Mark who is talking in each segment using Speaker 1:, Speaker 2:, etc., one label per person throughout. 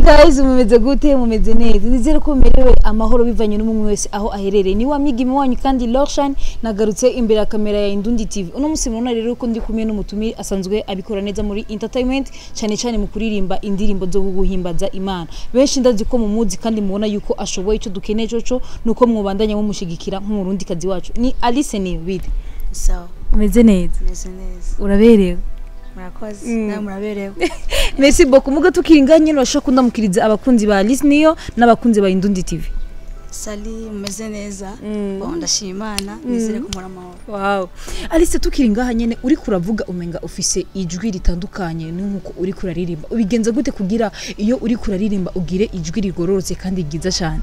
Speaker 1: guys mumeze gute mumeze neza nizere ko mumerewe amahoro bivanye n'umwe wese aho aherereye ni wa mwigimi wanyu kandi Lorshan nagarutse imbere ya kamera ya Indundi TV uno musi murabona rero ko ndi kumwe n'umutumire asanzwe abikora neza muri entertainment cyane cyane mu kuririmba indirimbo zo guhimbaza Imana benshi ndazi ko mu muzi kandi mubona yuko ashoboye icyo dukeneye coco nuko mwubandanya mumushigikira nk'umurundi kazi wacu ni Alice ni bide
Speaker 2: sawa
Speaker 1: umeze neza
Speaker 2: meze neza
Speaker 1: uraberewe
Speaker 2: murakoze
Speaker 1: Mm.
Speaker 2: nawe muraberewe
Speaker 1: Merci beaucoup muga tukiringa nyine bashaka kundamukiriza abakunzi ba Alice niyo n'abakunzi ba Indundi TV
Speaker 2: sali mumeze neza
Speaker 1: Mm.
Speaker 2: Bon, ndashima imana nizere ko muri amahoro
Speaker 1: Wow. Alice tukiri ngaha nyene uri kuravuga umenga ufise ijwi ritandukanye n'uko uri kuraririmba. Ubigenza gute kugira iyo uri kuraririmba ugire ijwi rigororotse kandi ryiza cyane?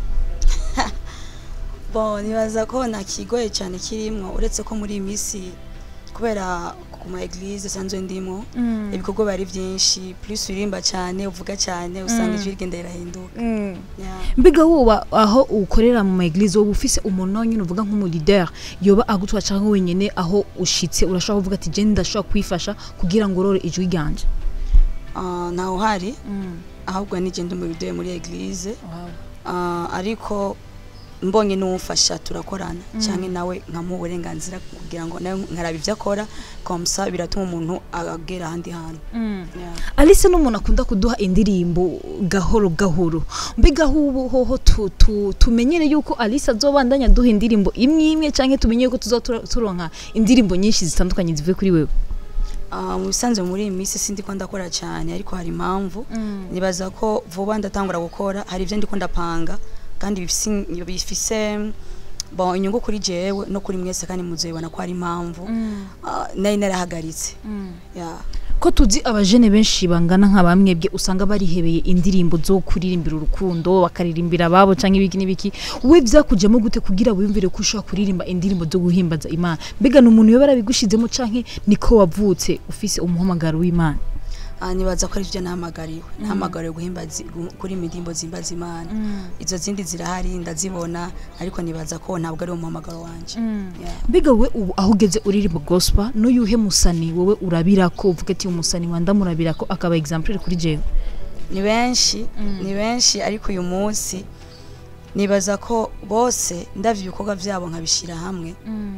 Speaker 2: bon nibaza ko nta kigoye cyane kirimo uretse ko muri iyi minsi kubera ku ma eglise sanzwe ndimo ibikorwa bari byinshi plus uririmba cyane uvuga cyane usanga ijwi rigenda rirahinduka Yeah.
Speaker 1: Mbiga woba aho ukorera mu ma eglise woba ufise umuntu nyine uvuga nk'umu leader yoba agutwa canke wenyene aho ushitse urashobora kuvuga ati je ndashobora kwifasha kugira ngo urore ijwi ryanje.
Speaker 2: Ah, ntawe uhari ahubwo nije ndi mu video muri eglise
Speaker 1: Wow.
Speaker 2: Ah, ariko mbonye n'umufasha turakorana cyangwa nawe nkamuha uburenganzira kugira ngo nawe nkaraba ibyo akora komsa biratuma umuntu agera ahandi hantu Yeah.
Speaker 1: Alice n'umuntu akunda kuduha indirimbo gahoro gahoro mbiga hubu hoho tu, tu, tumenyere yuko Alice azobandanya duha indirimbo imwe imwe canke tumenye yuko tuzoturonka indirimbo nyinshi zitandukanye zivuye kuri wewe
Speaker 2: Ah, mu bisanzwe muri iyi minsi sindi ko ndakora cyane ariko hari impamvu nibaza ko vuba ndatangura gukora hari ibyo ndiko ndapanga kandi bifise bifise bon inyungu kuri jewe no kuri mwese kandi muzobibona ko hari impamvu Ah, nari narahagaritse yeah.
Speaker 1: ko tuzi abajene benshi bangana nka bamwebwe usanga barihebeye indirimbo zo kuririmbira urukundo bakaririmbira ababo canke ibiki n'ibiki we vyakujemo gute kugira wiyumvire ko ushobora kuririmba indirimbo zo guhimbaza Imana mbega ni umuntu yoba yarabigushizemo canke niko wavutse ufise umuhamagaro w'Imana
Speaker 2: Ah, nibaza ko ari byo nahamagariwe nahamagariwe guhimbaza gu- kuri indirimbo zimbaza imana izo zindi zirahari ndazibona ariko nibaza ko ntabwo ari umuhamagaro wanje Yeah.
Speaker 1: mbega we ubu aho ugeze uririmba gospel n'uyuhe musani wowe urabirako uvuga ati umusani wanda murabirako akaba exemplaire kuri jewe
Speaker 2: ni benshi ni benshi ariko uyu munsi nibaza ko bose ndavye ibikorwa vyabo nkabishira hamwe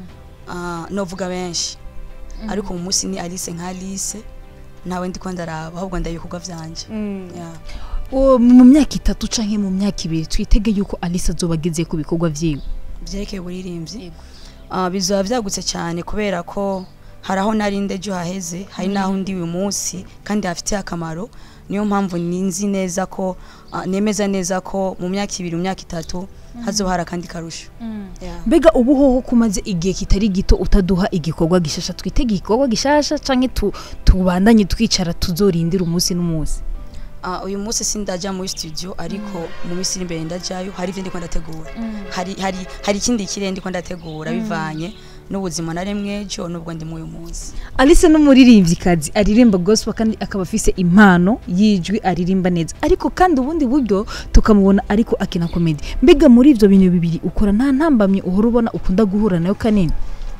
Speaker 2: Ah, novuga benshi ariko mu munsi ni Alice nka Alice nawe ndiko ndaraba ahubwo ndaba ibikorwa vyanje Yeah.
Speaker 1: Uwo mu myaka itatu canke mu myaka ibiri twitege yuko Alice azoba ageze ku bikorwa vyiwe
Speaker 2: byerekeye uburirimbyi Ah, bizaba byagutse cyane kubera ko hari aho nari ndejo haheze hari n'aho ndi uyu munsi kandi hafitiye akamaro niyo mpamvu ninzi neza ko ah, nemeza neza ko mu myaka ibiri mu myaka itatu hazoba hari akandi karusho Yeah.
Speaker 1: mbega ubu hoho kumaze igihe kitari gito utaduha igikorwa gishasha twitege igikorwa gishasha canke tu, tubandanye twicara tuzorindira umunsi n'umunsi
Speaker 2: Ah, uyu munsi sindaja muri studio ariko mu minsi iri imbere ndajayo hari ibyo ndiko ndategura hari hari hari ikindi kirere ndiko ndategura bivanye n'ubuzima naremwe ejo n'ubwo ndi muri uyu munsi
Speaker 1: Alice n'umuririmvyikazi aririmba gospel kandi akaba afise impano yijwi aririmba neza ariko kandi ubundi buryo tukamubona ariko akina comedy mbega muri ivyo bintu bibiri ukora nta ntambamye uhora ubona ukunda guhura nayo kanini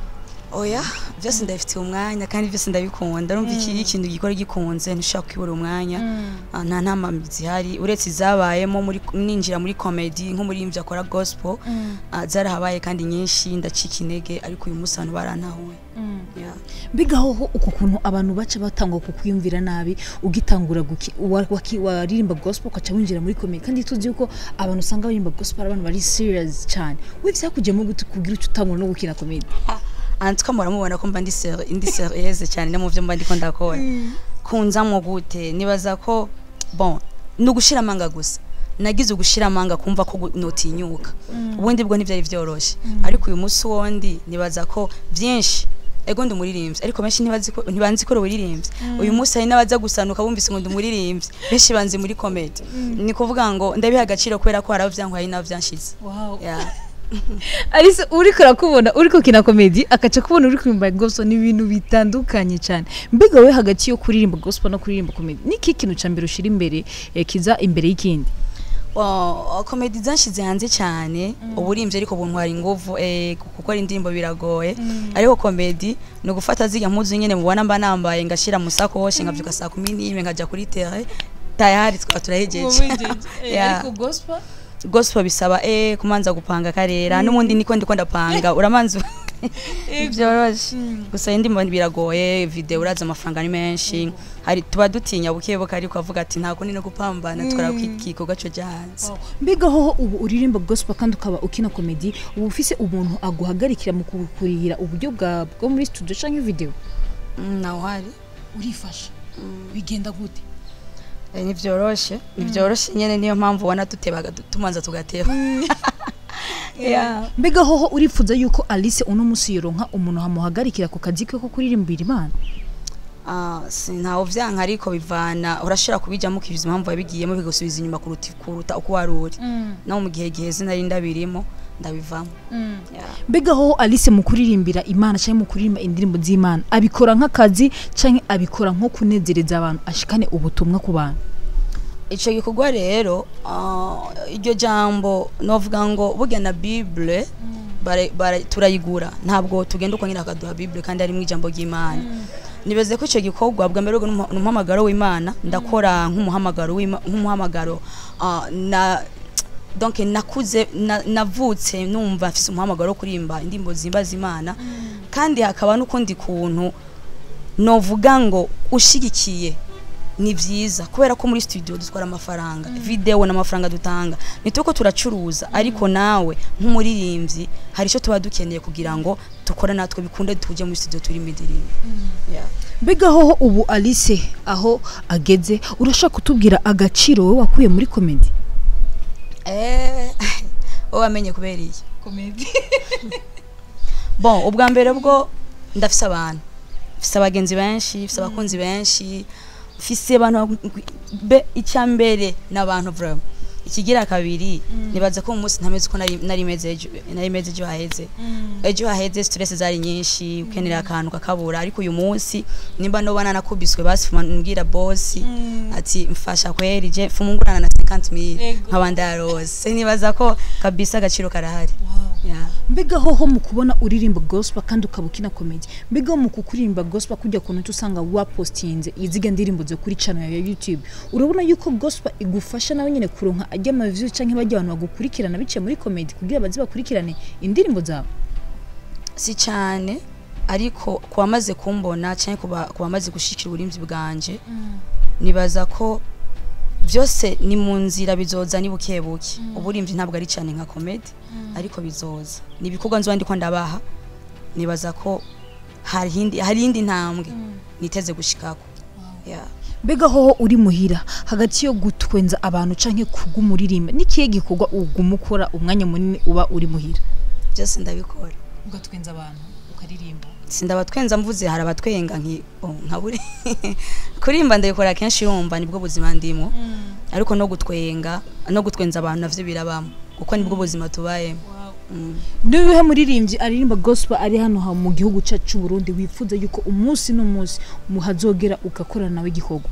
Speaker 2: oya byose ndabifitiye umwanya kandi byose ndabikunda urumva iki ikintu gikora gikunze ntushaka kwibura umwanya Ah, nta ntambamyi zihari uretse izabayemo muri ninjira muri comedy nk'umuririmbyi akora gospel ah, zarahabaye kandi nyinshi ndacika intege ariko uyu munsi abantu barantahuye Yeah.
Speaker 1: mbega hoho uko kuntu abantu baca batangwa kukwiyumvira nabi ugitangura guki- wa- waki- waririmba gospel ukaca winjira muri comedy kandi tuzi yuko abantu usanga baririmba gospel ari abantu bari serious cyane we vyakujemo gute kugira uco utangura no gukina comedy
Speaker 2: antuka muramubona ko mba ndi ser- ndi serieuse cyane no mu byo mba ndiko ndakora kunzamwo gute nibaza ko bon ni ugushira amanga gusa nagize ugushira amanga kumva ko gu- notinyuka ubundi bwo ntibyari byoroshye ariko uyu munsi wondi nibaza ko byinshi ego ndi umuririmbyi ariko benshi ntibazi ko ntibanzi ko uri umuririmbyi uyu munsi hari n'abaza gusanuka bumvise ngo ndi umuririmbyi benshi banzi muri comedy ni kuvuga ngo ndabiha agaciro kubera ko hari abo byankuye hari n'abo byanshize Yeah.
Speaker 1: Alice uriko urakubona uriko kina comedy akaca kubona uri kuririmba gospel ni ibintu bitandukanye cyane mbega we hagati yo kuririmba gospel no kuririmba comedy niki kintu ca mbere ushira imbere eh, kiza imbere y'ikindi
Speaker 2: Well, komedi zanshize hanze cyane uburimbye ariko buntwara inguvu eh, gukora indirimbo biragoye ariko komedi ni ugufata zirya mpuzu nyene mubona mba nambaye ngashira mu sakoshi nkavyuka saa kumi n'imwe nkajya kuri terre tayari twaba turahejeje Yeah.
Speaker 1: ariko gospel
Speaker 2: gospel bisaba eh kumanza gupanga karera n'ubundi niko ndiko ndapanga uramanza byoroshe gusa indirimbo biragoye video uraza amafaranga ni menshi hari tuba dutinya buke buke ariko avuga ati nta kundi no gupambana tukora kwigikorwa cyo jazz
Speaker 1: mbega hoho ubu uririmba gospel kandi ukaba ukina komedi uba ufise umuntu aguhagarikira mu kukurihira uburyo bwa bwo muri studio canke video
Speaker 2: Mm, naho hari
Speaker 1: urifasha bigenda gute
Speaker 2: Eh, nivyoroshe nivyoroshe nyene niyo mpamvu ubona dutebaga du- tumanza tugateba yeah.
Speaker 1: mbega hoho urifuza yuko alice uno musi yoronka umuntu hamuhagarikira ku kazi ke ko kuririmbira imana
Speaker 2: Ah, si ntawe vyanka ariko bivana urashobora kubijamo ukiviza impamvu wabigiyemo bigusubiza inyuma kuruta kuruta uko wari uri naho mu gihe giheze nari ndabirimo ndabivamo yeah.
Speaker 1: mbega hoho alice mu kuririmbira imana cyangwa mu kuririmba indirimbo z'imana abikora nk'akazi cyangwa abikora nko kunezereza abantu ashikane ubutumwa ku bantu
Speaker 2: ico gikorwa rero ah, iryo jambo novuga ngo burya na bible bare- bare- turayigura ntabwo tugenda uko nyine akaduha bible kandi harimo ijambo ry'imana nibeze ko icyo gikorwa bwa mbere rero ni umuhamagaro w'imana ndakora nk'umuhamagaro w'Ima- nk'umuhamagaro ah, na donc nakuze na- navutse numva mfise umuhamagaro wo kuririmba indirimbo zimbaza imana kandi hakaba n'ukundi kuntu novuga ngo ushigikiye ni byiza kubera ko muri studio dutwara amafaranga video n'amafaranga dutanga nituko turacuruza ariko nawe nk'umuririmbyi hari icyo tuba dukeneye kugira ngo dukore natwe bikunde tuje muri studio turi indirimbo yeah.
Speaker 1: mbega hoho ubu alice aho ageze urashaka kutubwira agaciro wowe wakuye muri komedi
Speaker 2: eh wowe wamenye kubera iki
Speaker 1: komedi
Speaker 2: bon ubwa mbere bwo ndafise abantu mfise abagenzi benshi mfise abakunzi benshi mfise abantu be icya mbere n'abantu vraiment ikigira kabiri nibaza ko mu munsi ntameze uko nari nari meze ejo nari meze ejo haheze ejo haheze stress zari nyinshi ukenera akantu kakabura ariko uyu munsi nimba nobana nakubiswe basi fuma mbwira boss ati mfasha kweri je fumungurana na 50000
Speaker 1: Ego.
Speaker 2: nkabanda yarose nibaza ko kabisa agaciro karahari yeah.
Speaker 1: mbega hoho mu kubona uririmba gospel kandi ukaba ukina komedi mbega ho mu kukuririmba gospel kujya kuntu uca usanga wapostinze iziga ndirimbo zo kuri channel ya youtube urabona yuko gospel igufasha nawe nyine kuronka ajya ama views canke bajya abantu bagukurikirana biciye muri komedi kugira baze bakurikirane indirimbo zawe
Speaker 2: si cyane ariko ku bamaze kumbona cyangwa ku ba- ku bamaze gushikira uburinzi bwanje nibaza ko byose ni mu nzira bizoza ni buke buke uburimvyi ntabwo ari cyane nka comedy ariko bizoza ni ibikorwa nzoba ndiko ndabaha nibaza ko hari hindi hari indi ntambwe niteze gushikako yeah.
Speaker 1: mbega hoho uri muhira hagati yo gutwenza abantu canke kugumuririmba nikihe gikorwa uguma ukora umwanya munini uba uri muhira
Speaker 2: byose ndabikora
Speaker 1: ugatwenza abantu ukaririmba
Speaker 2: sindabatwenza mvuze hari abatwenga nki oh, nka buri kurimba ndabikora kenshi yumva nibwo buzima ndimo ariko no gutwenga no gutwenza abantu navyo birabamo kuko nibwo buzima tubayemo mm.
Speaker 1: nibihe muririmbyi aririmba gospel ari hano ha mu gihugu cyacu cy'u Burundi wifuza yuko umunsi n'umunsi muhazogera ugakorana nawe igikorwa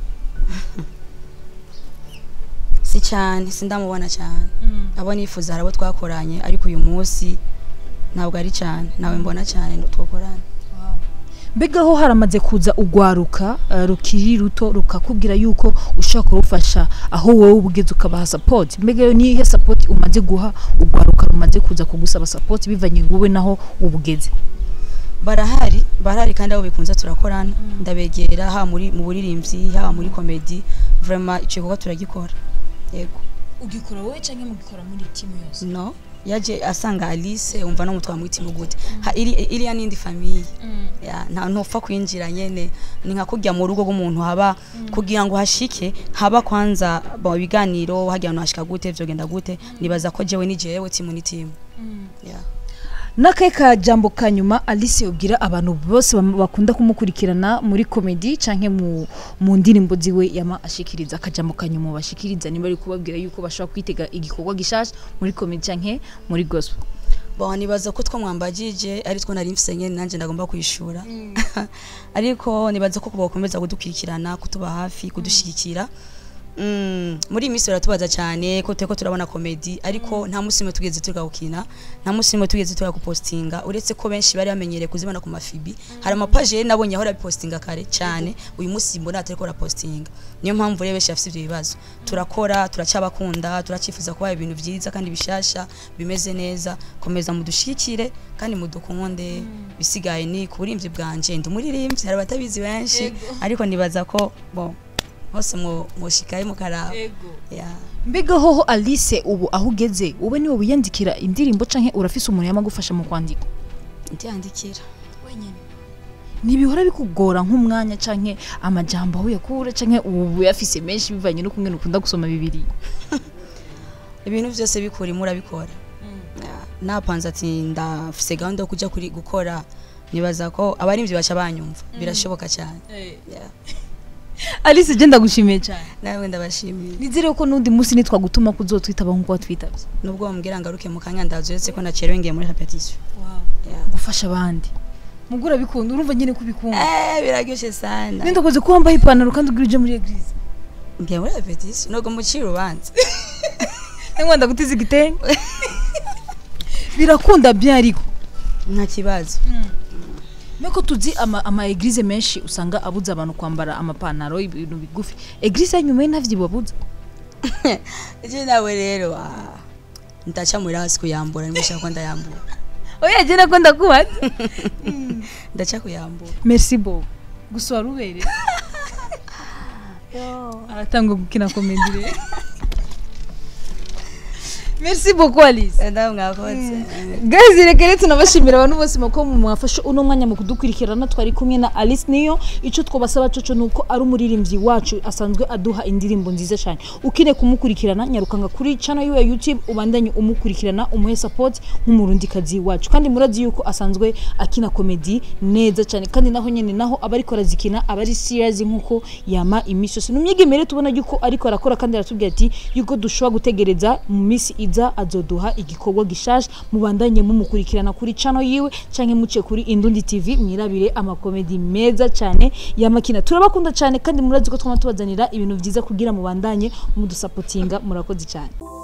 Speaker 2: si cyane sindamubona cyane abo nifuza hari abo twakoranye ariko uyu munsi ntabwo ari cyane nawe mbona cyane twakorana
Speaker 1: mbega ho haramaze kuza ugwaruka uh, rukiri ruto rukakubwira yuko ushaka kurufasha aho wowe ubugeze ukabaha support mbega yo nihe support umaze guha ugwaruka rumaze kuza kugusaba support bivanye wowe naho ubugeze
Speaker 2: barahari barahari kandi abo bikunze turakorana ndabegera ha muri mu buririmbyi ha muri comedy vraiment icyo gikorwa turagikora yego
Speaker 1: ugikora wowe cyangwa mugikora muri timu yose
Speaker 2: no yaje asanga Alice umva no mutwa mwitimu gute ha iri iriya nindi famille ya nta ntupfa kwinjira nyene ni nka kujya mu rugo rw'umuntu haba kugira ngo hashike haba kwanza ba biganiro hagira no hashika gute vyogenda gute nibaza ko jewe ni jewe timu ni timu yeah.
Speaker 1: n'akahe ka jambo ka nyuma alice yabwira abantu bose bam- bakunda kumukurikirana muri komedi canke mu, mu ndirimbo ziwe yama ashikiriza akajambo ka nyuma bashikiriza niba ari kubabwira yuko bashobora kwitega igikorwa gishasha muri komedi canke muri gospel
Speaker 2: bon nibaza ko twamwambagije ari two nari mfise nyene nanje ndagomba kwishura ariko nibaza ko kubakomeza kudukurikirana kutuba hafi kudushigikira Mm, muri iyi minsi baratubaza cyane ko turiko turabona komedi ariko nta musi nimwe tugeze tugawukina nta musi nimwe tugeze tugakupostinga uretse ko benshi bari bamenyereye kuzibona ku mafibi hari amapaje rero nabonye ahora bipostinga kare cyane uyu munsi mbona atariko arapostinga niyo mpamvu rero benshi bafite ibyo bibazo turakora turacyabakunda turacyifuza kubaha ibintu byiza kandi bishasha bimeze neza komeza mudushikire kandi mudukunde bisigaye ni ku burimvyi bwanje ndi umuririmbyi hari abatabizi benshi ariko nibaza ko bon hose mwo mwoshikaye mukaraba yeah.
Speaker 1: mbega hoho alice ubu aho ugeze wowe niwe wiyandikira indirimbo canke urafise umuntu yamagufasha mu kwandika
Speaker 2: ndiyandikira
Speaker 1: ntibihora bikugora nk'umwanya canke amajambo aho yakura canke ubu yafise menshi bivanye no kumwe ukunda gusoma bibiri
Speaker 2: ibintu byose bikura imwe urabikora Yeah. napanze ati ndafise gahunda yo kujya kuri gukora nibaza ko abarimvyi baca banyumva birashoboka cyane Yeah.
Speaker 1: alice je ndagushimiye cyane
Speaker 2: nawe ndabashimiye
Speaker 1: nizere ko n'undi munsi nitwagutuma kuzotwitaba nk'uko watwitabye
Speaker 2: nubwo bambwira ngaruke mu kanya ndazi uretse ko nacerewe ngiye muri repetition Yeah.
Speaker 1: gufasha abandi mugura bikunda urumva nyine ko ubikunda
Speaker 2: eh biraryoshe sana
Speaker 1: nindakoze ko wambaye ipantaro kandi ugira uje muri eglise
Speaker 2: ngiye muri repetition nubwo mucira urubanza
Speaker 1: nangwa ndagutiza igitenge birakunda bien ariko
Speaker 2: nta kibazo
Speaker 1: Meko tuzi ama, ama eglise menshi usanga abuza abantu kwambara amapantaro ibintu bigufi eglise yanyuma ye ntavyo babuza
Speaker 2: ije nawe rero ah, ndaca muri hasi kuyambura nimushaka ko ndayambura
Speaker 1: oya je nako ndakubaza
Speaker 2: ndaca kuyambura
Speaker 1: merci beaucoup gusa warubere aratanga gukina komedi rero merci beaucoup alice
Speaker 2: ndawe mwakoze
Speaker 1: guys reka rero tunabashimira abantu bose ko mwafashe uno mwanya mu kudukurikirana twari kumwe na alice niyo icyo twabasaba coco ni uko ari umuririmbyi wacu asanzwe aduha indirimbo nziza cyane ukeneye kumukurikirana nyarukanga kuri channel yiwe ya youtube ubandanye umukurikirana umuhe support nk'umurundikazi wacu kandi murazi yuko asanzwe akina komedi neza cyane kandi naho nyene naho aba ariko arazikina aba ari serious nk'uko yama iminsi yose numyigemere tubona yuko ariko arakora kandi aratubwira ati yuko dushobora gutegereza mu minsi iza azoduha igikorwa gishasha mubandanye mumukurikirana kuri channel yiwe canke muce kuri Indundi TV mwirabire amakomedi meza cyane yamakina turabakunda cyane kandi murazi ko twama tubazanira ibintu byiza kugira mubandanye mudusapotinga murakoze cyane